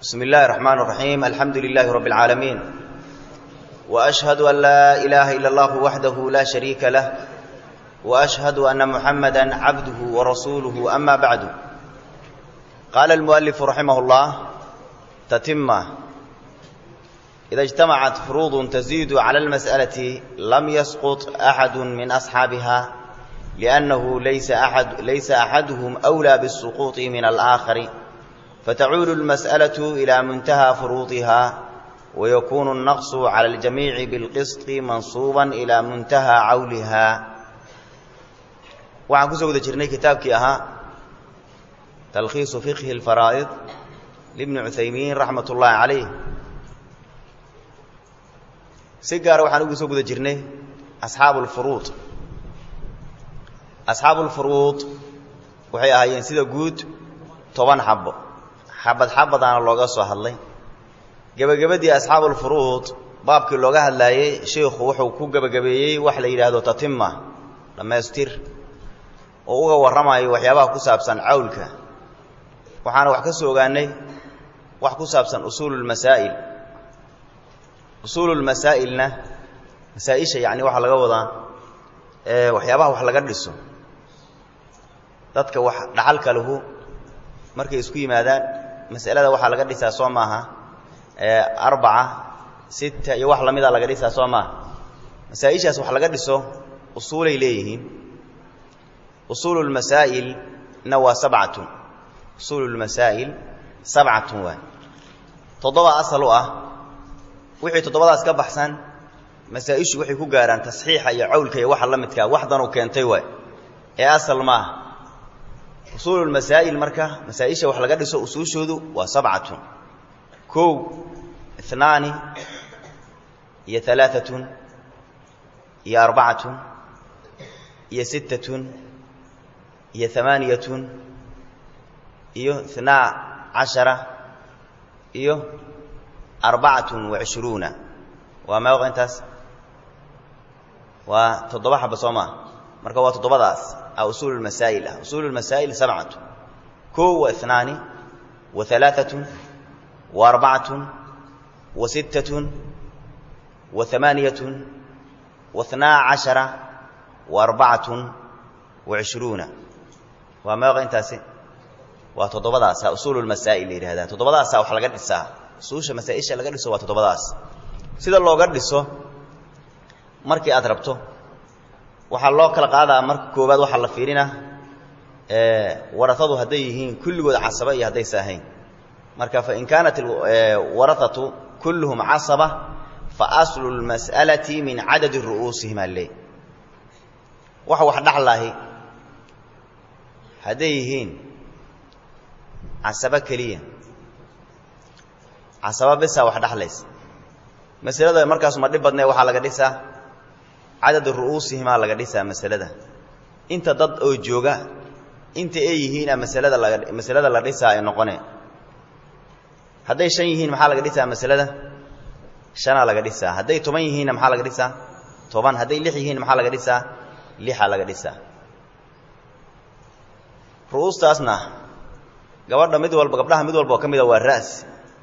بسم الله الرحمن الرحيم الحمد لله رب العالمين وأشهد أن لا إله إلا الله وحده لا شريك له وأشهد أن محمدا عبده ورسوله أما بعد قال المؤلف رحمه الله تتمة إذا اجتمعت فروض تزيد على المسألة لم يسقط أحد من أصحابها لأنه ليس, أحد ليس أحدهم أولى بالسقوط من الآخر فتعود المسألة إلى منتهى فروضها ويكون النقص على الجميع بالقسط منصوبا إلى منتهى عولها waxaan kusoo guda jirnay kitaabkii ahaa talkhiisu fiqhi اlfaraa'id libni cuthaymiin raxmat ullaahi calayh si gaara waxaan ugu soo guda jirnay asxaabu اlfuruud asxaabu اlfuruud waxay ahaayeen sida guud toban xabo xabad xabadaana looga soo hadlay gebagabadii asxaabu اlfuruud baabkii looga hadlaayey sheikhu wuxuu ku gebagabeeyey wax la yidhaahdo tatima dhammaystir oo uga warramayo waxyaabaha ku saabsan cawlka waxaana wax ka soo ogaanay wax ku saabsan usuululmasaa'il usuululmasaa'ilna masaa-isha yacni waxaa laga wadaa waxyaabaha wax laga dhiso dadka wax dhaxalka lahu markay isku yimaadaan mas'alada waxaa laga dhisaa soo maaha arbaca sita iyo wax lamida laga dhisaa soo maaha masaa-ishaas wax laga dhiso usuulay leeyihiin usuulu lmasaa'ilna waa sabcatun usuulu lmasaa'il sabcatun waa toddoba asal u ah wixii toddobadaas ka baxsan masaa-ishu waxay ku gaaraan tasxiixa iyo cawlka iyo waxa la midkaa waxdanuu keentay waay ee asal maaha usuulu lmasaa'il marka masaa-isha wax laga dhiso usuushoodu waa sabcatun kow inaani iyo alaaatun iyo arbacatun iyo sittatun iyo amaaniyatun iyo inaa cashara iyo arbacatun wacishruuna waa meeqa intaas waa toddoba xaba soo maa marka waa toddobadaas a usuulu lmasaa'il ah usuulu lmasaa'il sabcatu kow wa inaani wa alaaatun wa arbacatun wa sittatun wa amaaniyatun wa inaa cashara wa arbacatun wa cishruuna waa meeqa intaasi waa toddobadaasa usuulu lmasaa'il la yidhahdaa toddobadaasa wax laga dhisaa usuusha masaa-isha laga dhiso waa toddobadaas sida looga dhiso markii aad rabto waxaa loo kala qaadaa marka koowaad waxaa la fiirina warahadu hadday yihiin kulligood casaba iyo haddaysa ahayn marka fain kaanat warahatu kulluhum casaba fa aslu lmas'alati min cadadi ru'uusihim alle waxa wax dhaxlaahi hadday yihiin casabo keliya casaba bisaa wax dhaxlaysa masalada markaasu ma dhib badnee waxaa laga dhisaa cadadu ru'uusihimaa laga dhisaa masalada inta dad oo jooga inta ay yihiina masalada laga masalada la dhisaa ay noqone hadday shan yihiin maxaa laga dhisaa masalada shanaa laga dhisaa hadday toban yihiinna maxaa laga dhisaa toban hadday lix yihiin maxaa laga dhisaa lixa laga dhisaa ru'uustaasna gabadha mid walba gabdhaha mid walba oo ka mida waa ra'si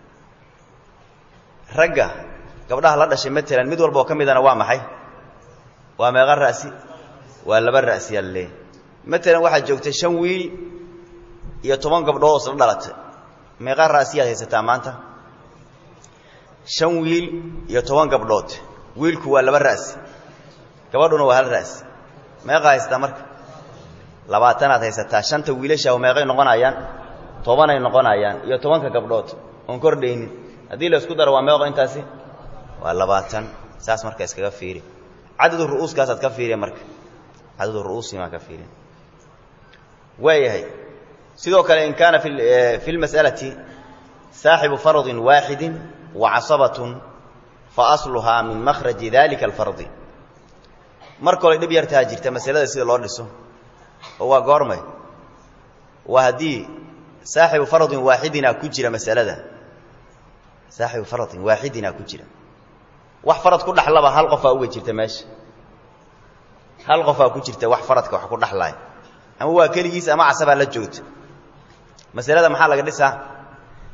ragga gabdhaha la dhashay matalan mid walba oo ka midana waa maxay waa meeqa ra'si waa laba ra'si alle matalan waxaad joogtay shan wiil iyo toban gabdhood oo isla dhalatay meeqa ra'siyaad haysataa maanta shan wiil iyo toban gabdhood wiilku waa laba ra'si gabadhuna waa hal ra'si meeqa haysataa marka labaatanaad haysataa shanta wiilasha meeqay noqonayaan tobanay noqonayaan iyo tobanka gabdhood oon kordhaynin haddii la isku daro waa meeqo intaasi waa labaatan saas marka iskaga fiiri cadadu ru'uuskaasaad ka fiiriya marka cadadu ru'uusimaa ka fiiriya waayahay sidoo kale in kaana fi lmas'alati saaxibu fardin waaxidin wa casabatun fa asluhaa min makhraji dalika alfardi mar kole dhib yartaa jirta masalada sida loo dhiso oo waa goormay waa haddii saaxibu faradin waaxidina ku jira masalada saaxibu faradin waaxidina ku jira wax farad ku dhaxlaba hal qofaa uga jirta meesha hal qofaa ku jirta wax faradka wax ku dhaxlaay ama waa keligiis ama casabaa la joogta masalada maxaa laga dhisaa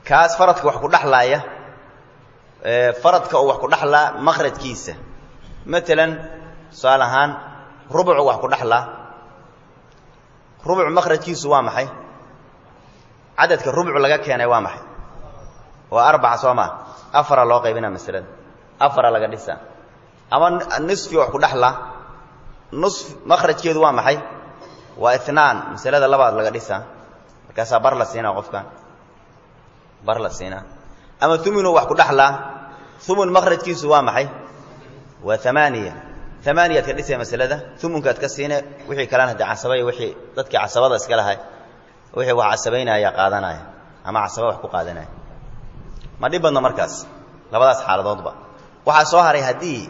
kaas faradka wax ku dhexlaaya faradka oo wax ku dhexlaa maqrajkiisa maalan tusaale ahaan rubucu wax ku dhexlaa rubuc maqrajkiisu waa maxay cadadka rubuc laga keenay waa maxay waa arbaca soo maa afara loo qaybinaa masalada afara laga dhisaa ama nisfi wax ku dhexlaa nus maqrajkeedu waa maxay waa inaan masalada labaad laga dhisaa markaasaa bar la siinaa qofkan bar la siinaa ama uminu wax ku dhexlaa umun maqrajkiisu waa maxay waa amaaniya amaaniyaad ka dhisay masalada umunkaad ka siine wixii kalena hadde casabay wiii dadkii casabada iska lahay wixii wax casabaynaya qaadanaya ama casaba wax ku qaadanaya ma dhib badno markaas labadaas xaaladoodba waxaa soo haray haddii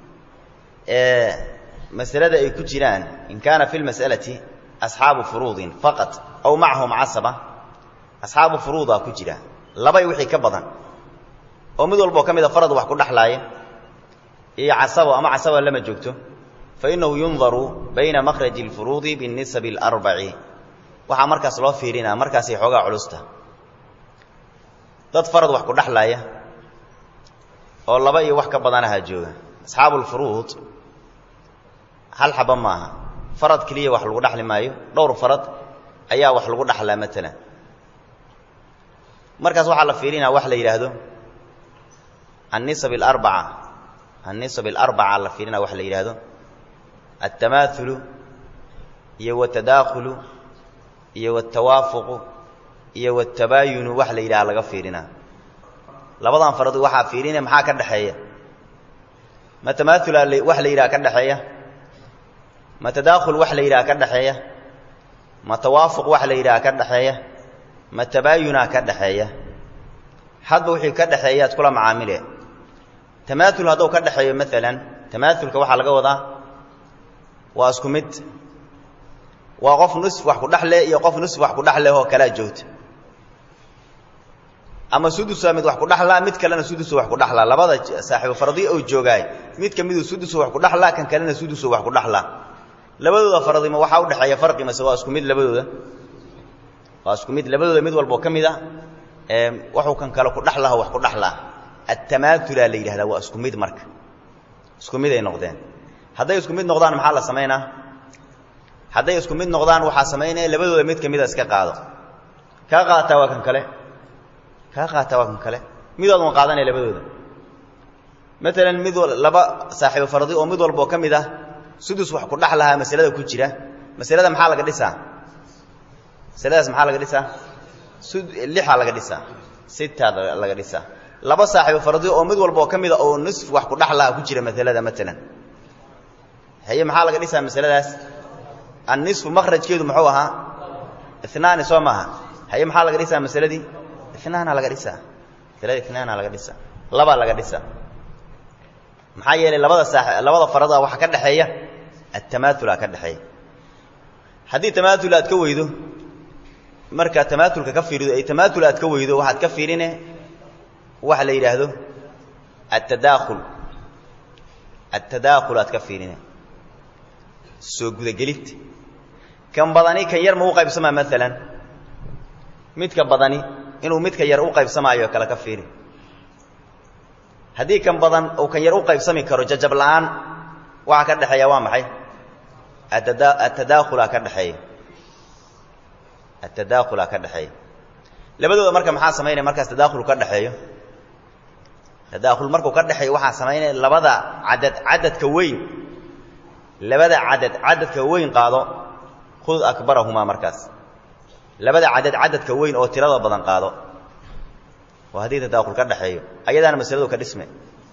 masalada ay ku jiraan in kaana fi lmas'alati asxaabu furuudin faqat aw macahum casaba asxaabu furuudaa ku jira labay wixii ka badan oo mid walboo ka mida farad wax ku dhexlaaya iyo casabo ama casabo lama joogto fa innahu yundaru bayna makhraji اlfuruudi biاnisabi اlarbaci waxaa markaas loo fiirinaa markaasay xoogaa culusta dad farad wax ku dhexlaaya oo laba iyo wax ka badanaha jooga asxaabu lfuruud hal xaba maaha farad keliya wax lagu dhexli maayo dhowr farad ayaa wax lagu dhexlaa maalan markaas waxaa la fiirinaa wax la yidhaahdo annisab alarbaca annisab alarbaca la fiirinaa wax la yidhaahdo altamaaulu iyo watadaakhulu iyo watawaafuqu iyo watabaayunu wax la yidhaha laga fiirinaa labadan farad waxaa fiirinaya maxaa ka dhexeeya ma tamaaula wax la yidhaha ka dhexeeya ma tadaakhul wax la yidhaha ka dhexeeya ma tawaafuq wax la yidhaha ka dhexeeya ma tabaayunaa ka dhexeeya hadba wixii ka dhexeeyaad kula macaamile tamaaul hadduu ka dhexeeyo maalan tamaaulka waxaa laga wadaa waa isku mid waa qof nusf wax ku dhexle iyo qof nusf wax ku dhexleh oo kalaa joogta ama sudusa mid wax ku dhexlaa mid kalena sudusu wax ku dhexlaa labada saaxiibu faradiya oo joogaay mid ka miduu sudusu wax ku dhexlaa kan kalena sudusu wax ku dhexlaa labadooda faradima waxaa u dhexeeya farqi mase waa isku mid labadooda waa isku mid labadooda mid walboo ka mid a waxuu kan kale ku dhexlaha wax ku dhexlaa atamaatulaa la yidhahdaa waa isku mid marka isku mid ay noqdeen hadday isku mid noqdaan maxaa la samaynaa hadday isku mid noqdaan waxaa samaynaya labadooda mid ka mida iska qaado kaa qaataa waa kan kale kaa qaataa waa kan kale midoodun qaadanaya labadooda maalan mid laba saaxiibo faradi oo mid walboo ka mid ah sudus wax ku dhex lahaa masalada ku jira masalada maxaa laga dhisaa masaladaas maxaa laga dhisaa lixaa laga dhisaa sitaad laga dhisaa laba saaxiibo faradi oo mid walboo ka mida oo nisf wax ku dhex lahaa ku jira masalada maalan haye maxaa laga dhisaa masaladaas annisfu makrajkeedu muxuu ahaa inaani soo maaha haye maxaa laga dhisaa masaladii inaana laga dhisaa masalada inaana laga dhisaa labaa laga dhisaa maxaa yeelay labada saa labada farada waxaa ka dhexeeya atamaatula ka dhexeeya haddii tamaatul aad ka weydo markaa tamaatulka ka fiirido ay tamaatul aad ka weydo waxaad ka fiirine waxa la yidhaahdo atadaakhul atadaakhul aad ka fiirine soo gudagelid kan badani kan yar ma u qaybsamaa maalan midka badani inuu midka yar u qaybsamaayo kale ka fiiri haddii kan badan uu kan yar u qaybsami karo jajab la'aan waxaa ka dhexeeya waa maxay atadaakhulaa ka dhexeeya atadaakhulaa ka dhexeeya labadooda marka maxaa samaynaya markaas tadaakhul ka dhexeeyo tadaakhul markuu ka dhexeeyo waxaa samaynaya labada cadad cadadka weyn labada cadad cadadka weyn qaado khud akbarahumaa markaas labada cadad cadadka weyn oo tirada badan qaado waa haddii tadaakhul ka dhexeeyo ayadaana masaladu ka dhisme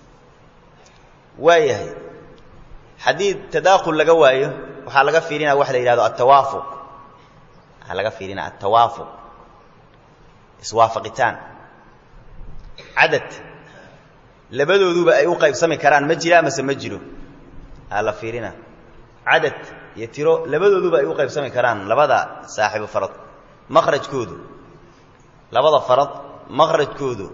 waayahay haddii tadaakhul laga waayo waxaa laga fiirinaya waxa la yidhahdo altawaafuq waxaa laga fiirinaya altawaafuq iswaafaqitaan cadad labadooduba ay u qaybsami karaan ma jiraa mase ma jiro aa la fiirina cadad iyo tiro labadooduba ay u qaybsami karaan labada saaxiibu farad makhrajkoodu labada farad makhrajkoodu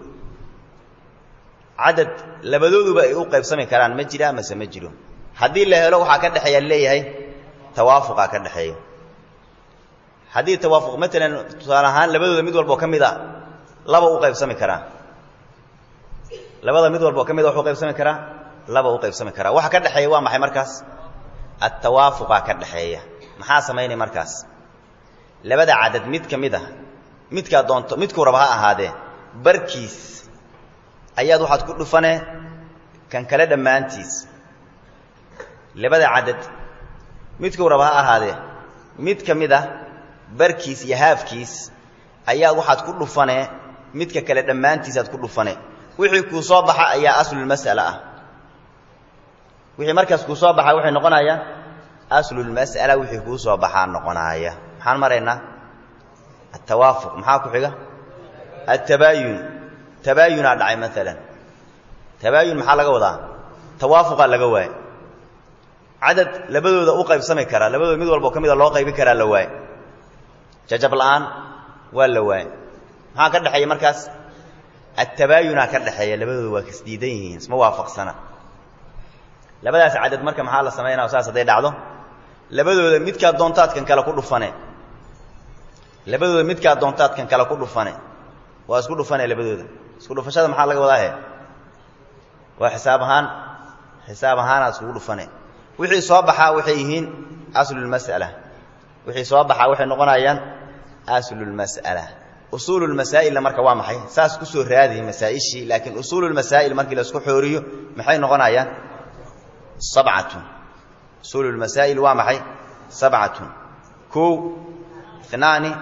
cadad labadooduba ay u qaybsami karaan ma jiraa mase ma jiro haddii la helo waxaa ka dhexeeya leeyahay tawaafuqaa ka dhexeeya haddii tawaafuq maalan tusaale ahaan labadooda mid walboo ka mid a laba u qaybsami karaa labada mid walba oo ka mid a wuxuu qaybsami karaa laba u qaybsami karaa waxa ka dhexeeya waa maxay markaas attawaafuqaa ka dhexeeya maxaa samaynay markaas labada cadad mid ka mid a midkaa doonto midkuu raba ha ahaadee barkiis ayaad waxaad ku dhufane kan kale dhammaantiis labada cadad midkuu raba ha ahaadee mid ka mid a barkiis iyo haafkiis ayaad waxaad ku dhufane midka kale dhammaantiisaad ku dhufane wixii kuu soo baxa ayaa aslulmas'ala ah wixii markaas kuu soo baxa waxay noqonayaan aslulmas'ala wixii kuu soo baxaa noqonaaya maxaan maraynaa altawaafuq maxaa ku xiga altabaayun tabaayunaa dhacay maalan tabaayun maxaa laga wadaa tawaafuqaa laga waaya cadad labadooda u qaybsami karaa labadooda mid walbao ka mida loo qaybi karaa la waay jajab la'aan waa la waay maxaa ka dhexeeya markaas attabaayunaa ka dhexeeya labadooda waa kasdiidan yihiin isma waafaqsana labadaas cadad marka maxaa la samaynaa saas hadday dhacdo labadooda midkaa doontaadkan kale ku dhufane labadooda midkaa doontaadkan kale ku dhufane waa isku dhufane labadooda isku dhufashada maxaa laga wadaahe waa xisaab ahaan xisaab ahaanaad iskugu dhufane wixii soo baxaa waxay yihiin aslulmas'ala wixii soo baxaa waxay noqonayaan aslulmas'ala usuululmasaa'ilna marka waa maxay saas ku soo raadiy masaa'ishii laakiin usuululmasaa'il markii la isku xooriyo maxay noqonayaan sabcatun usuululmasaa'il waa maxay sabcatun kow inaani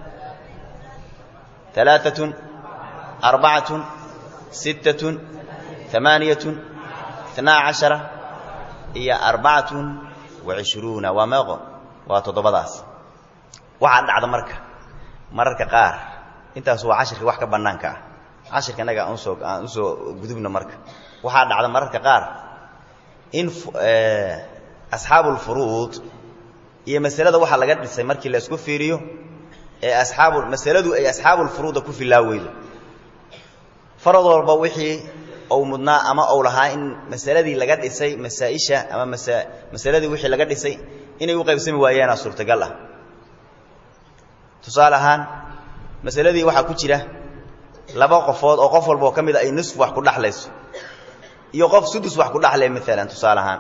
alaaatun arbacatun sittatun amaaniyatun inaa cashara iyo arbacatun wacishruuna waa meeqo waa toddobadaas waxaa dhacda marka mararka qaar intaas waa cashirka wax ka bannaanka ah cashirka innaga aan usoo aan usoo gudubno marka waxaa dhacda mararka qaar in asxaabulfuruud iyo masalada waxaa laga dhisay markii la isku fiiriyo ee asxaabu masaladu ay asxaabulfuruuda ku filaa weydo farad walba wixii ou mudnaa ama ou lahaa in masaladii laga dhisay masaa-isha ama masa masaladii wixii laga dhisay inay u qaybsami waayaana suurtagal ah tusaale ahaan masaladii waxaa ku jira laba qofood oo qof walba oo ka mid a ay nisf wax ku dhaxlayso iyo qof sudus wax ku dhaxlay maalan tusaale ahaan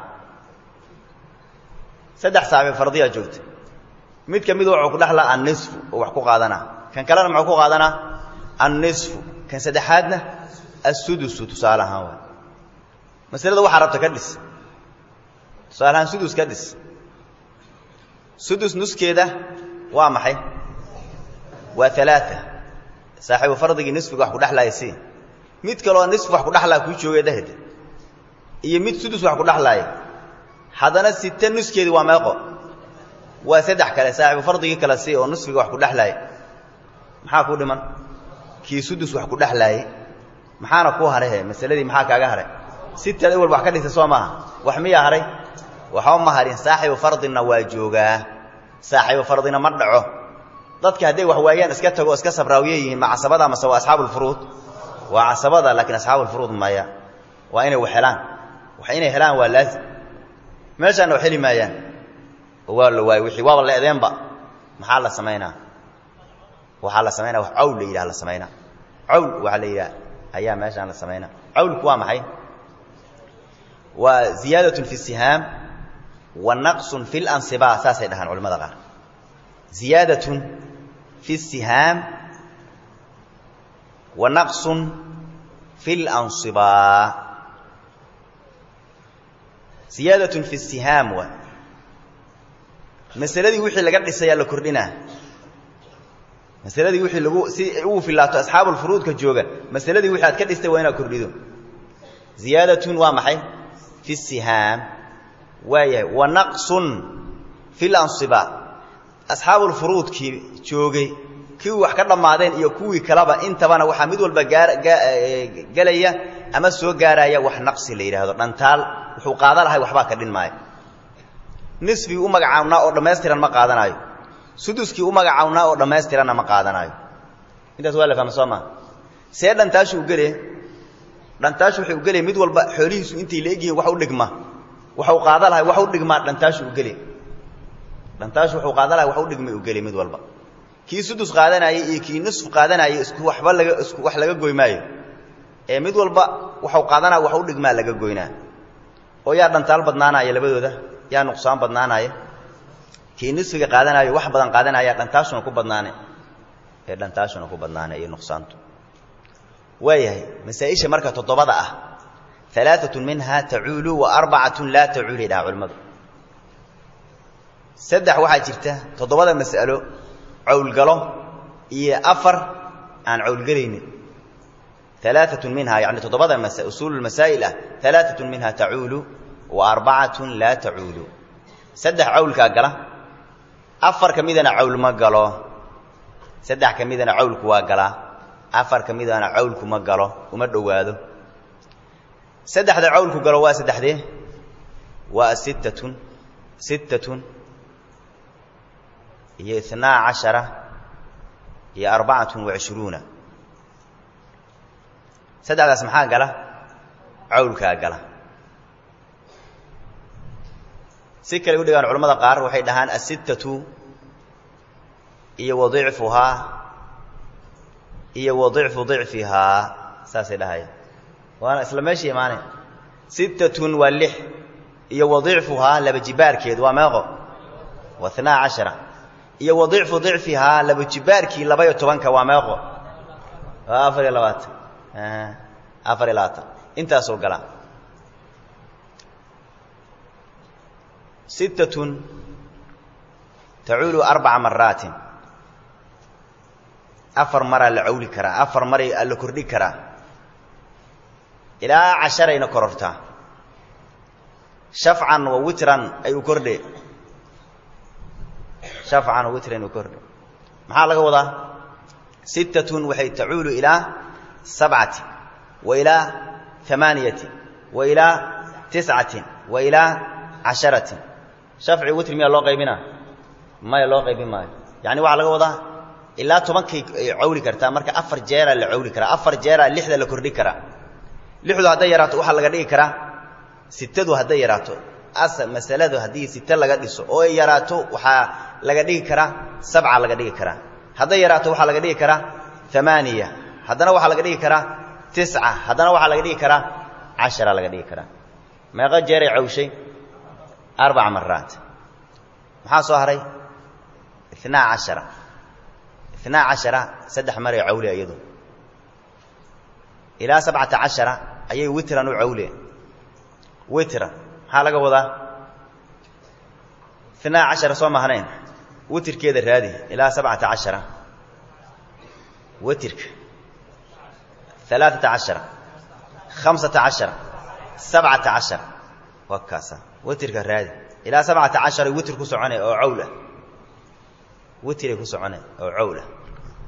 saddex saaxiib fardiyaa joogta mid ka mid wuxuu ku dhaxlaa annisfu oo wax ku qaadanaa kan kalena muxuu ku qaadanaa annisfu kan saddexaadna assudusu tusaale ahaan waay masalada waxaa rabta ka dhis tusaale ahaan sudus ka dhis sudus nuskeeda waa maxay waa alaaa saaxiibu fardigii nisfiga wax ku dhexlaaya si mid kaloo nisf wax ku dhexlaa kuu joogay dhehd iyo mid sudus wax ku dhexlaaya haddana site nuskeedi waa meeqo waa saddex kale saaxiibu fardigii kale si oo nisfiga wax ku dhexlaaya maxaa kuu dhiman kii sudus wax ku dhexlaaye maxaana kuu harehe masaladii maxaa kaaga haray sitad awal wax ka dhigta soo maaha wax miyaa haray waxba ma harin saaxiibu fardina waa joogaa saaxiibu fardina ma dhaco dadka hadday wax waayaan iska tago iska sabraawiye yihiin ma casabada mase waa asxaabulfuruud waa casabada laakiin asxaabulfuruud maya waa inay wax helaan wax inay helaan waa laazim meeshaana wax heli maayaan oo waa la waayey wixii waaba la edeenba maxaa la samaynaa waxaa la samaynaa wax cawl la yidhaha la samaynaa cawl waxaa la yidhaha ayaa meeshaan la samaynaa cawlku waa maxay waa ziyaadatun fi sihaam wa naqsun fi lansiba saasay dhahaan culamada qaar ziyaadatun fi sihaam wa naqsun fi lansiba ziyaadatun fi sihaam wa masaladii wixii laga dhisayaa la kordhinaa masaladii wixii lagu si ugu filaato asxaabulfuruudka jooga masaladii wixii aad ka dhistay waa inaad kordhido ziyaadatun waa maxay fi sihaam waayahay wa naqsun fi lansiba asxaabulfuruudkii joogay kii wax ka dhammaadeen iyo kuwii kaleba intabana waxaa mid walba gelaya ama soo gaaraya wax naqsi la yidhaahdo dhantaal wuxuu qaada lahay waxbaa ka dhin maayo nisfigii u magacaabnaa oo dhammaystiran ma qaadanaayo suduskii u magacaabnaa oo dhammaystiranna ma qaadanaayo intaas waa la fahma soo maa see dhantaashu u gele dhantaashu waxay u gelaya mid walba xoolihiisu intay la egyihiin wax u dhigma waxuu qaada lahay wax u dhigmaa dhantaashu u gele dhantaashu wuxuu qaada lahay wax u dhigmay u gele mid walba kii sudus qaadanayay iyo kii nusf qaadanayay isku waxba laga isku wax laga goy maayo ee mid walba waxau qaadanaya wax u dhigmaa laga goynaa oo yaa dhantaal badnaanaya labadooda yaa nuqsaan badnaanaya kii nisfiga qaadanaayo wax badan qaadanaya dhantaashuna ku badnaane ee dhantaashuna ku badnaane iyo nuqsaantu waayahay masaa-isha marka toddobada ah alaaatun minhaa tacuulu wa arbacatun laa tacuuli dhaha culimmadu saddex waxaa jirta toddobada mas'alo cawlgalo iyo afar aan cawlgelaynin alaaatun minhaa yani toddobada usuulu masaa'il ah alaaatun minhaa tacuulu wa arbacatun laa tacuulu saddex cawlkaa gala afar ka midana cawl ma galo saddex ka midana cawlku waa galaa afar ka midana cawlku ma galo uma dhowaado saddexda cawlku galo waa saddexdee waa sittatun sittatun iyo itnaa cashara iyo arbacatun wacishruuna saddexdaas maxaa gala cawlkaa gala si kale u dhigaan culamada qaar waxay dhahaan asittatu iyo wa dicfuhaa iyo wa dicfu dicfihaa saasay dhahaya waana isla meesha imaanay sittatun waa lix iyo wa dicfuhaa laba jibaarkeed waa meeqo waa itnaa cashara iyo wa dicfu dicfihaa laba jibaarkii laba-iyo tobanka waa meeqo waa afar iyo labaatan afar iyo labaatan intaasoo gala sittatun tacuulu arbaca maraatin afar maraa la cawli karaa afar maray la kordhi karaa ilaa casharayna korortaa shafcan wa witran ay u kordhe shafcan wa witran u kordhe maxaa laga wadaa sittatun waxay tacuulu ilaa sabcati wa ilaa amaaniyati wa ilaa tiscatin wa ilaa casharatin shafci witr miyaa loo qaybinaa maya loo qaybin maayo yacni waxaa laga wadaa ilaa tobankay cawli kartaa marka afar jeeraa la cawli karaa afar jeeraa lixda la kordhi karaa lixdu hadday yaraato waxaa laga dhigi karaa sitadu hadday yaraato as masaladu haddii site laga dhiso oo ay yaraato waxaa laga dhigi karaa sabca laga dhigi karaa hadday yaraato waxaa laga dhigi karaa amaaniya haddana waxaa laga dhigi karaa tisca haddana waxaa laga dhigi karaa cashara laga dhigi karaa meeqo jeeray cawshay arbaca maraat maxaa soo haray inaa cashara inaa cashara saddex maray cawle iyadu ilaa sabcata cashara ayay witran u cawleen witran maxaa laga wadaa inaa cashara soo mahnayn witirkeeda raadi ilaa sabcata cashara witirka alaaata cashara hamsata cashara sabcata cashara waa kaasa witirka raadi ilaa sabcata cashara witir ku soconay oo cawl ah witiray ku soconay oo cawl ah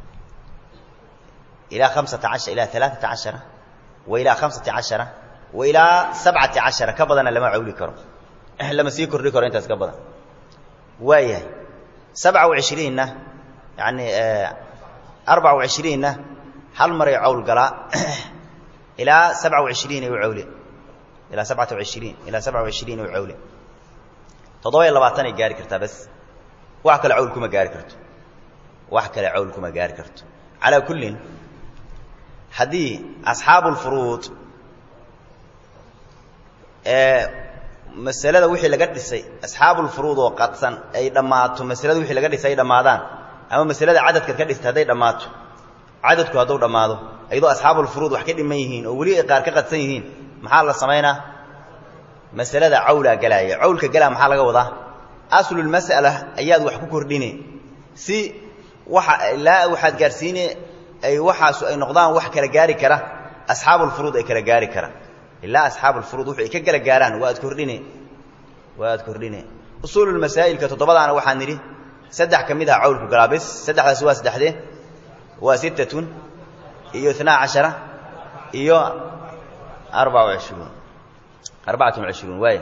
ilaa hamsata ashara ilaa alaaata cashara wa ilaa hamsati cashara wa ilaa sabcati cashara ka badana lama cawli karo lama sii kordhi karo intaas ka badan waayahay sabca wacishriinna yani arbaca wacishriinna hal maray cawl galaa ilaa sabca wacishriin ay u cawle ilaa sabcata wacishriin ilaa sabca wacishriin ay u cawle toddoba iyo labaatanay gaari kartaa bas wax kale cawl kuma gaari karto wax kale cawl kuma gaari karto calaa kullin haddii asxaabu lfuruud ee masalada wixii laga dhisay asxaabulfuruud oo qadsan ay dhammaato masalada wixii laga dhisay ay dhammaadaan ama masalada cadadkaad ka dhistay hadday dhammaato cadadku hadduu dhammaado iyadoo asxaabulfuruud wax ka dhiman yihiin oo weli ay qaar ka qadsan yihiin maxaa la samaynaa masalada cawlaa galaaya cawlka galaa maxaa laga wadaa aslulmas'ala ayaad wax ku kordhine si waxa ilaa waxaad gaarsiine ay waxaasu ay noqdaan wax kala gaari kara asxaabulfuruud ay kala gaari kara ilaa asxaabulfuruud wuxu ay ka kala gaaraan waad kordhine waad kordhine usuululmasaa'ilka toddobadaana waxaan nidhi saddex ka mid ah cawlku galaa bis saddexdaasi waa saddexdee waa sittatun iyo inaa cashara iyo arbaca wacishruun arbacatun wacishruun waaya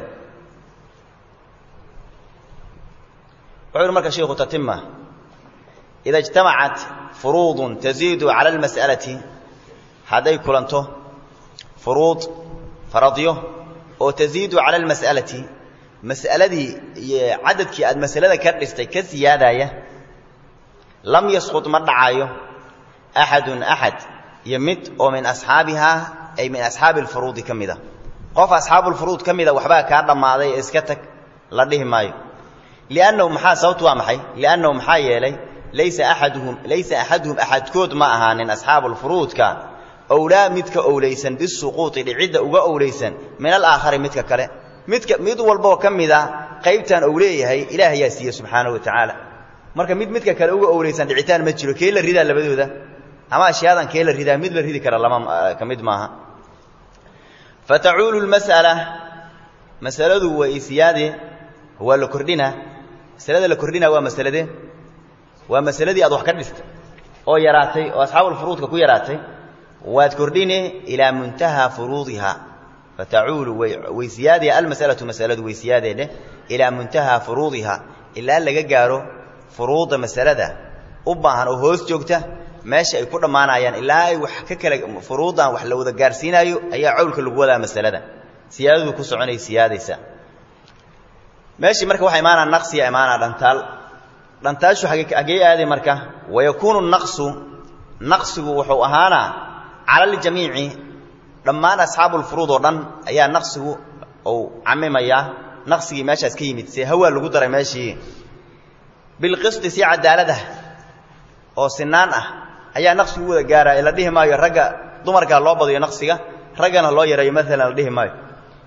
wuxuu yidhi marka shiikhu tatima ida ijtamacat furuudun taziidu cala almas'alati hadday kulanto furuud faradyo oo taziidu cala almas'alati mas'aladii iyo cadadkii aad masalada ka dhistay ka siyaadaya lam yasqud ma dhacayo axadun axad iyo mid oo min asxaabihaa ay min asxaabi alfuruudi ka mid a qof asxaabulfuruud ka mida waxbaa kaa dhammaaday ee iska tag la dhihi maayo liannahu maxaa sababtu waa maxay liannahu maxaa yeelay laysa axaduhum laysa axaduhum axadkood ma ahaanin asxaabulfuruudka owlaa midka owlaysan bisuquuti dhicidda uga owlaysan min alaakhari midka kale midka mid walboo ka mid a qaybtan ou leeyahay ilaah ayaa siiye subxaanahu wa tacaala marka mid midka kale uga owlaysan dhicitaan ma jiro kee la ridaa labadooda ama ashyaadan kee la ridaa mid la ridi kara lama ka mid maaha fatacuulu lmas'ala masaladu waa isiyaade waa la kordhina masalada la kordhina waa masaladee waa masaladii aad wax ka dhistay oo yaraatay oo asxaabulfuruudka ku yaraatay waad kordhine ilaa muntahaa furuudiha fatacuulu way siyaadee almas'alatu masaladu way siyaadee dheh ilaa muntahaa furuudiha ilaa laga gaaro furuudda masalada u baahan oo hoos joogta meesha ay ku dhammaanayaan ilaa ay wax ka kala furuuddan wax la wada gaarsiinaayo ayaa cawlka lagu wadaa masalada siyaadadu ku soconay siyaadaysa meeshii marka waxaa imaanaa naqsiya imaanaa dhantaal dhantaashu hagee aaday marka wayakuunu naqsu naqsigu wuxuu ahaanaa cala aljamiici dhammaan asxaabulfuruud oo dhan ayaa naqsigu uu camimayaa naqsigii meeshaas ka yimid see hawaa lagu daray meeshii bilqisti si cadaalada oo sinaan ah ayaa naqsigu u wada gaaraya la dhihi maayo ragga dumarkaa loo badiyo naqsiga raggana loo yareeyo maalan la dhihi maayo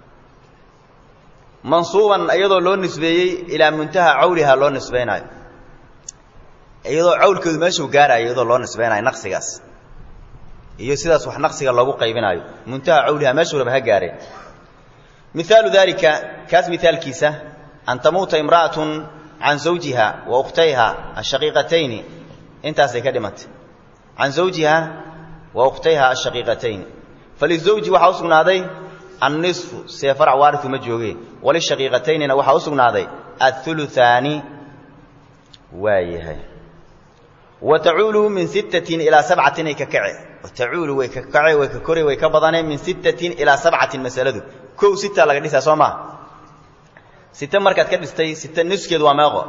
mansuuban iyadoo loo nisbeeyey ilaa muntaha cawlihaa loo nisbaynaayo iyadoo cawlkeedu meeshuu gaarayo iyadoo loo nisbaynayo naqsigaas iyo sidaas wax naqsiga loogu qaybinaayo muntaha cawlihaa meeshuu raba ha gaareen mihaalu daalika kaas mihaalkiisa an tamuuta imra'atun can zawjiha wa ukhtayha ashaqiiqatayni intaasay ka dhimantay can zawjiha wa ukhtayha ashaqiiqatayni falizawji waxaa u sugnaaday annisfu see farac waariu ma joogeen walishaqiiqataynina waxaa u sugnaaday auluaani waa yahay wa tacuulu min sittatin ilaa sabcatin ay ka kace tacuulu way ka kace way ka kore way ka badaneen min sittatin ilaa sabcatin masaladu kow sita laga dhisaa soo maa site markaad ka dhistay site niskeedu waa meeqo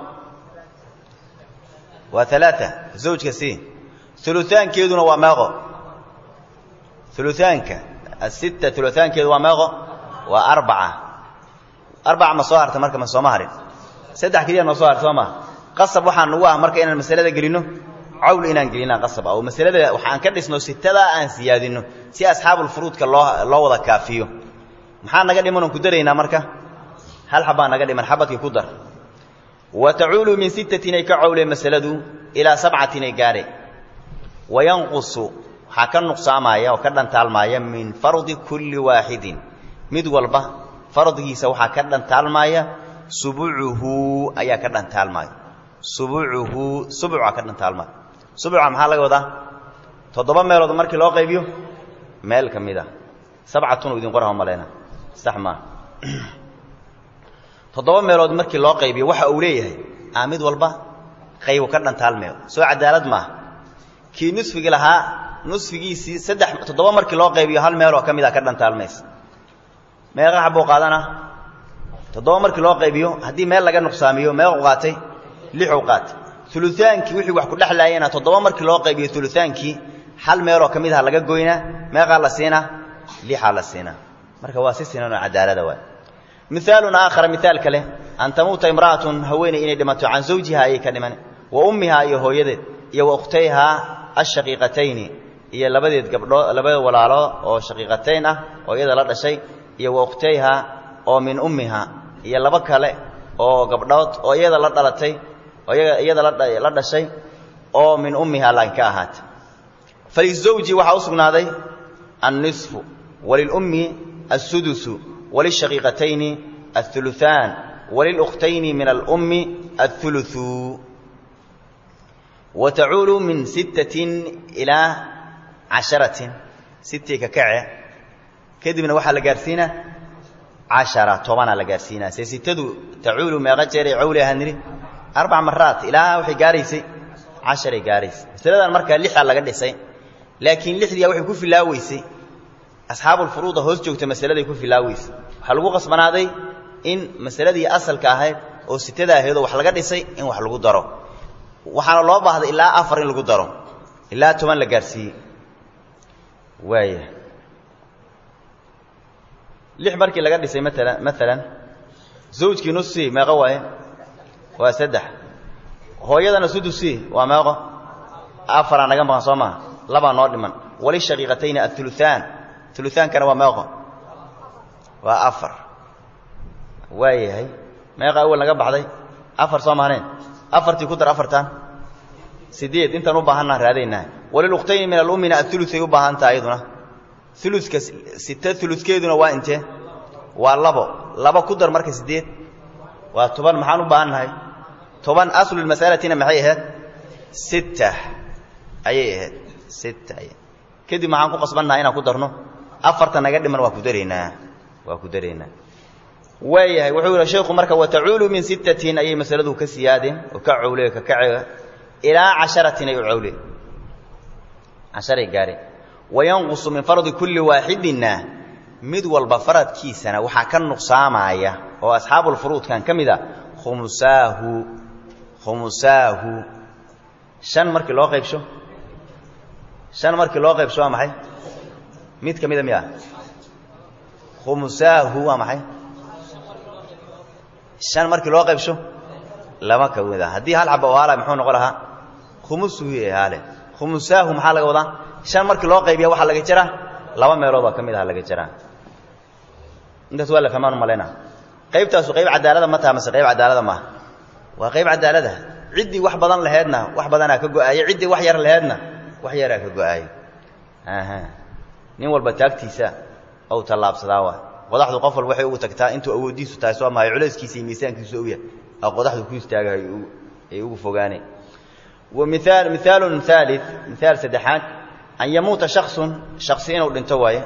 waa alaaa zawjka si uluaankeeduna waa meeqo uluaanka asitta uluaankeedu waa meeqo waa arbaca arbaca ma soo harta marka ma sooma harin saddex keliya noo soo harta soo maa qasab waxaa nagu ah marka inaan masalada gelinno cawl inaan gelinaa qasab ah oo masalada waxaan ka dhisno sitadaa aan siyaadinno si asxaabulfuruudka loo loo wada kaafiyo maxaa naga dhiman oon ku daraynaa marka hal xabbaa naga dhiman xabadkii ku dar wa tacuulu min sittatin ay ka cawlee masaladu ilaa sabcatin ay gaadhe wayanqusu waxaa ka nuqsaamaya oo ka dhantaalmaaya min fardi kulli waaxidin mid walba fardigiisa waxaa ka dhantaalmaaya subucuhu ayaa ka dhantaalmaaya subucuhu subuca ka dhantaalmaaya subuca maxaa laga wadaa toddoba meelood markii loo qaybiyo meel ka mid a sabcatun u idin qorha maleyna sax maa toddoba meelood markii loo qaybiyo waxa uu leeyahay aa mid walba qaybu ka dhantaalmeyo soo cadaalad maaha kii nusfigi lahaa nusfigiisii saddex toddoba markii loo qaybiyo hal meeloo ka mid a ka dhantaalmaysa meeqa xabuu qaadana toddoba markii loo qaybiyo haddii meel laga nuqsaamiyo meequ qaatay lixuu qaatay ulutaankii wixii wax ku dhexlaayena toddoba markii loo qaybiyo ulutaankii hal meeloo ka mid aha laga goynaa meeqaa la siinaa lixaa la siinaa marka waa si sinan oo cadaalada waay miaalun aakhara miaal kale an tamuuta imra'atun haweeney inay dhimato can zawjiha ayay ka dhiman wa ummihaa iyo hooyadeed iyo wa ukhtayhaa ashaqiiqatayni iyo labadeed gabdhoo labada walaalo oo shaqiiqatayn ah oo iyada la dhashay iyo wa ukhtayhaa oo min ummiha iyo laba kale oo gabdhood oo iyada la dhalatay oo iyada la dhashay oo min ummiha laakiin ka ahaatay falizawji waxaa u sugnaaday annisfu walilummi assudusu walishaqiiqatayni auluaan walilukhtayni min alummi auluثu wa tacuulu min sittatin ilaa casharatin sitii ka kace kadibna waxaa la gaarsiinaa cashara tobanaa la gaarsiinaa see sitadu tacuulu meeqa jeeray cawli ahaan nidhi arbac maraat ilaa waxay gaaraysay casharay gaaraysay masaladan markaa lixaa laga dhisay laakiin lixdiia waxay ku filaaweysay asxaabulfuruuda hoos joogta masaladay ku filaaweysay waxaa lagu qasbanaaday in masaladii asalka ahayd oo sitada ahaydoo wax laga dhisay in wax lagu daro waxaana loo baahday ilaa afar in lagu daro ilaa toban la gaadhsiiyey waaya lix markii laga dhisay maala maalan zawjkii nusi meeqo waaye waa saddex hooyadana sudusi waa meeqo afaraa naga maqan soo maha labaa noo dhiman walishaqiiqatayni auluaan ulutaankana waa meeqo waa afar waayahay meeqa awal naga baxday afar soo mahaneen afartii ku dar afartan sideed intaan u baahannaha raadaynaa walilukhtayni min alummina auluay u baahantaha ayaduna uluka sita uludkeeduna waa intee waa labo labo ku dar marka sideed waa toban maxaan u baahannahay toban aslulmasalatina maxay ahayd sitta ayay ahayd sitta kadib maxaan ku qasbannaha inaan ku darno afarta naga dhiman waa ku daraynaa waa ku daraynaa waayahay wuxuu yihi sheekhu marka watacuulu min sittatin ayay masaladu ka siyaadeen oo ka cawle ka kace ilaa casharatin ay u cawle casharay gaareen wayanqusu min fardi kulli waaxidinna mid walba faradkiisana waxaa ka nuqsaamaya oo asxaabulfuruudkan ka mid a khumusaahu khumusaahu shan markii loo qaybsho shan markii loo qaybsho waa maxay mid ka mida miya khumusaahu waa maxay shan markii loo qaybsho lama ka mid a haddii hal xaba oo haala muxuu noqon lahaa khumusuhu ee haale khumusaahu maxaa laga wadaa shan markii loo qaybiya waxaa laga jaraa laba meelood oo ka mid aha laga jaraa intaas waa la fahmaan umalayna qaybtaasu qayb cadaalada ma taha mase qayb cadaalada maaha waa qayb cadaalada ciddii wax badan laheedna wax badanaa ka go-aaye ciddii wax yar laheedna wax yaraa ka go-aaye aha nin walba taagtiisa ou tallaabsadaa waa qodaxdu qof walba waxay ugu tagtaa intuu awooddiisu tahay soo mahay culayskiisa iyo miisaankiisu ogyahay oo qodaxdu ku istaaga ay ugu fogaaneen wa miaal mihaalun haali mihaal saddexaad an yamuuta shaksun shaksi inuu dhinto waaye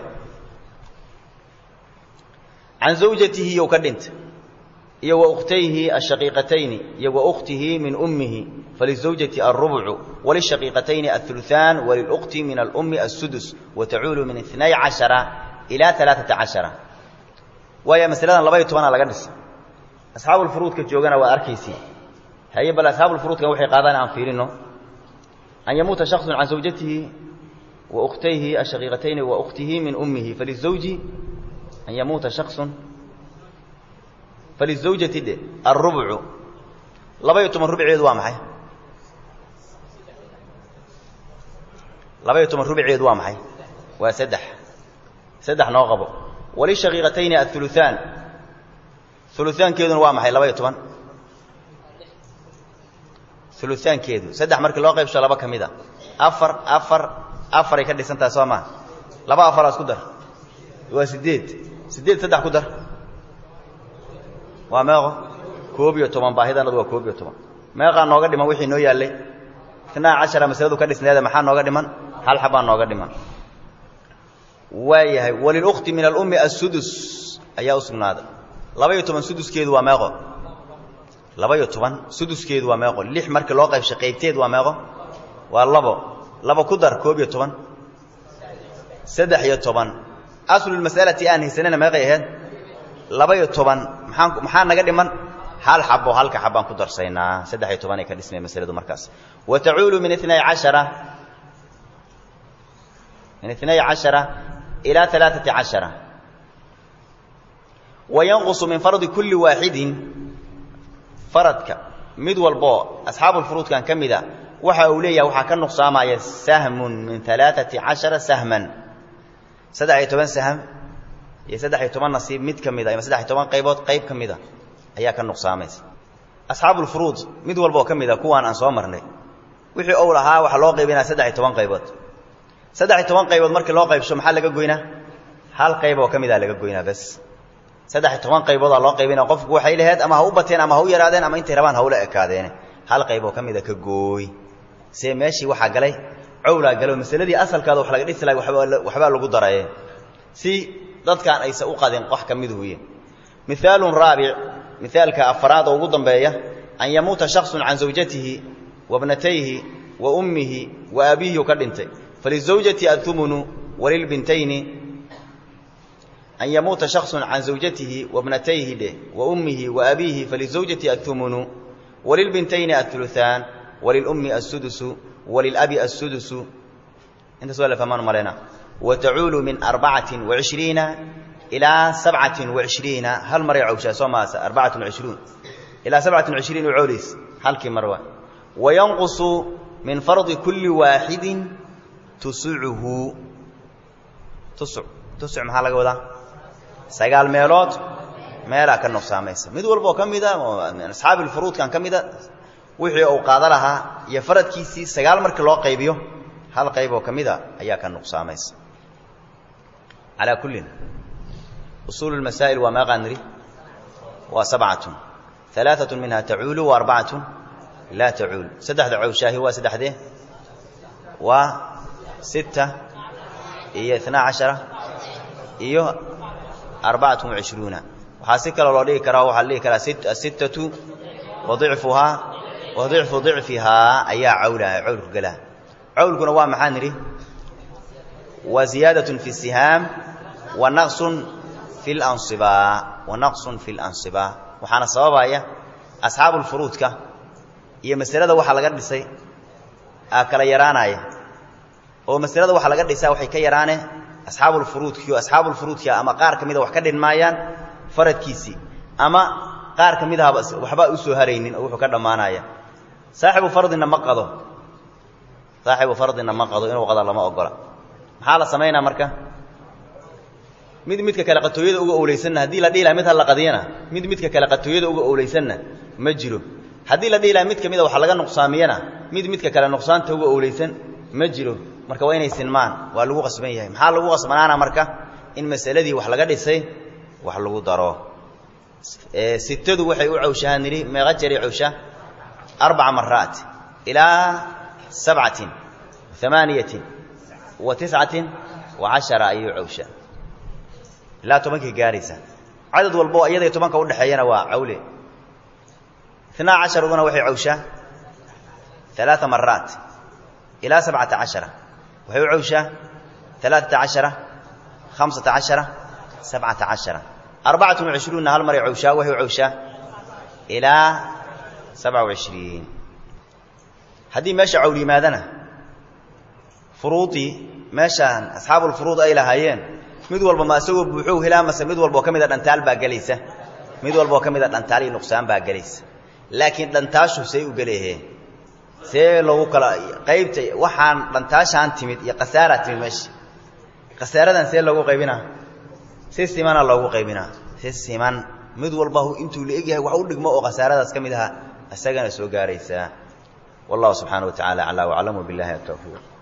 can zawjatihi iyow ka dhinta iyo wa ukhtayhi ashaqiiqatayni iyo wa ukhtihi min ummihi falizawjati alrubcu walishaqiiqatayni auluثaan walilukti min alummi asudus watacuulu min inay cashara ilaa alaaثata cashara waayo masaladan labaiyo tobanaa laga dhisa asxaabulfuruudka joogana waa arkaysi haye bal asxaabulfuruudkan waxay qaadaan aan fiirino an yamuuta shaksun can zawjatihi wa ukhtayhi ashaqiiqatayni wa ukhtihi min ummihi falizawji an yamuuta shaksun falizawjati dhe alrubcu labaiyo toban rubceedu waa maxay labaiyo toban rubceedu waa maxay waa saddex saddex noo qabo walishaqiiqatayni auluثaan uluaankeeduna waa maxay labaiyo toban uluaankeedu saddex markii loo qaybsho laba ka mid a afar afar afaray ka dhisantaha soo maa laba afaraas ku dar waa sideed sideed saddex ku dar waa meeqo koob iyo toban baahidanadu waa koob iyo toban meeqaa nooga dhiman wixii noo yaallay itnaa cashara masaladu ka dhisneeda maxaa nooga dhiman hal xabaa nooga dhiman waayahay walilukti min alummi asudus ayaa u sugnaaday laba-iyo toban suduskeedu waa meeqo laba-iyo toban suduskeedu waa meeqo lix markii loo qaybshay qaybteed waa meeqo waa labo labo ku dar koob iyo toban saddex iyo toban aslulmas'alati aan haysanana meeqay ahayd laba-iyo toban maxaan maxaa naga dhiman hal xabo halka xabaan ku darsaynaa saddex iyo tobanay ka dhismay masaladu markaas wa tacuulu min inay cashara min inay cashara ilaa alaaثati cashara wa yanqusu min fardi kulli waaxidin faradka mid walboo asxaabulfuruudkan ka mida waxa uu leeyahay waxaa ka nuqsaamaya sahmun min alaaثati cashara sahman saddex iyo toban sahm iyo saddex iyo toban nasiib mid ka mida ama saddex iyo toban qaybood qayb ka mida ayaa ka nuqsaamaysa asxaabulfuruud mid walba oo ka mid a kuwaan aan soo marnay wixii ou lahaa waxaa loo qaybinaya saddex iyo toban qaybood saddex iyo toban qaybood markii loo qaybsho maxaa laga goynaa hal qayb oo ka mida laga goynaa bas saddex iyo toban qayboodaa loo qaybinaya qofku waxay laheyd ama ha u bateen ama ha u yaraadeen ama intay rabaan ha ula ekaadeene hal qayb oo ka mida ka gooy see meeshii waxaa galay cowlaa galo masaladii asalkaada wax laga dhisi lahay waxbaa lagu daraye si dadkaan aysan u qadin wax ka miduhuye mihaalun raabic mihaalka afaraad oo ugu dambeeya an yamuuta shaksun can zawjatihi wa bnatayhi wa ummihi wa abiihi ka dhintay falizawjati athumunu walilbintayni an yamuuta shaksun can zawjatihi wa bnatayhi dheh wa ummihi wa abiihi falizawjati athumunu walilbintayni auluثaan walilummi assudusu walilabi assudusu intaas waa la fahmaan malayna wa tacuulu min arbacatin wacishriina ilaa sabcatin wacishriina hal maray cawshaa soo maasa arbacatun wacishruun ilaa sabcatin wacishriin u cawlays halkii mar waa wayanqusu min fardi kulli waaxidin tusucuhu tusuc tusuc maxaa laga wadaa sagaal meelood meelaa ka nuqsaamaysa mid walba oo ka mida min asxaabi lfuruudkan ka mida wixii uu qaada lahaa iyo faradkiisii sagaal markii loo qaybiyo hal qayb oo ka mida ayaa ka nuqsaamaysa calaa kullin usuulu lmasaa'il waa meeqaa nidhi waa sabcatun alaaatun minha tacuulu wa arbacatun laa tacuul saddexda cawshaahi waa saddexdee waa sita iyo itnaa cashara iyo arbacatun wacishruuna waxaa si kaloo loo dhigi karaa waxaa la dhigi karaa asittatu wa dicfuhaa wa dicfu dicfihaa ayaa cawlaha cawlku galaha cawlkuna waa maxaa nidhi waa ziyaadatun fi sihaam wa naqsun fi lansibaa wa naqsun fi lansibaa waxaana sababaya asxaabu lfuruudka iyo masalada waxaa laga dhisay aa kala yaraanaya oo masalada waxaa laga dhisaa waxay ka yaraane asxaabulfuruudkii oo asxaabulfuruudkia ama qaar ka mida wax ka dhinmaayaan faradkiisii ama qaar ka mid ahaba waxbaa u soo haraynin oo wuxuu ka dhammaanaya saaxibu fardina ma qado saaxibu fardina ma qado inuu qado lama ogola maxaa la samaynaa marka mid midka kale qatooyada uga owleysanna haddii la dhihi laha mid ha la qadiyana mid midka kale qatooyada uga owleysanna ma jiro haddii la dhihi laha mid ka mida waxa laga nuqsaamiyana mid midka kale nuqsaanta uga owleysan ma jiro marka waa inay sinmaan waa lagu qasban yahay maxaa lagu qasbanaana marka in masaladii wax laga dhisay wax lagu daro sitadu waxay u cawshahaan nidhi meeqa jeray cawsha arbaca maraat ilaa sabcatin amaaniyatin wa tiscatin wa cashara ayuu cawshaa ilaa tobankay gaaraysa cadad walbo iyadai tobanka udhexeeyana waa cawle inaa casharaduna waxay cawshaa alaaa maraat ilaa sabcata cashara waxay u cawshaa alaaata cashara hamsata cashara sabcata cashara arbacatun wacishruunna hal maray cawshaa waxay u cawshaa ilaa sabca wacishriin haddii meesha cawl yimaadana furuudii meeshaan asxaabulfuruud ay lahaayeen mid walba ma isagoo buuxow helaa mase mid walba oo ka mida dhantaal baa gelaysa mid walba oo ka mida dhantaal iyo nuqsaan baa gelaysa laakiin dhantaashu say u gelaheen see lagu kala qaybta waxaan dhantaashaan timid iyo khasaaraa timid meesha khasaaradan see loogu qaybinaa si simana loogu qaybinaa si siman mid walba intuu la egyahay wax u dhigmo oo khasaaradaas ka mid aha isagana soo gaaraysaa wallahu subxaana wa tacala aclaa waclam wabilahi atawfiiq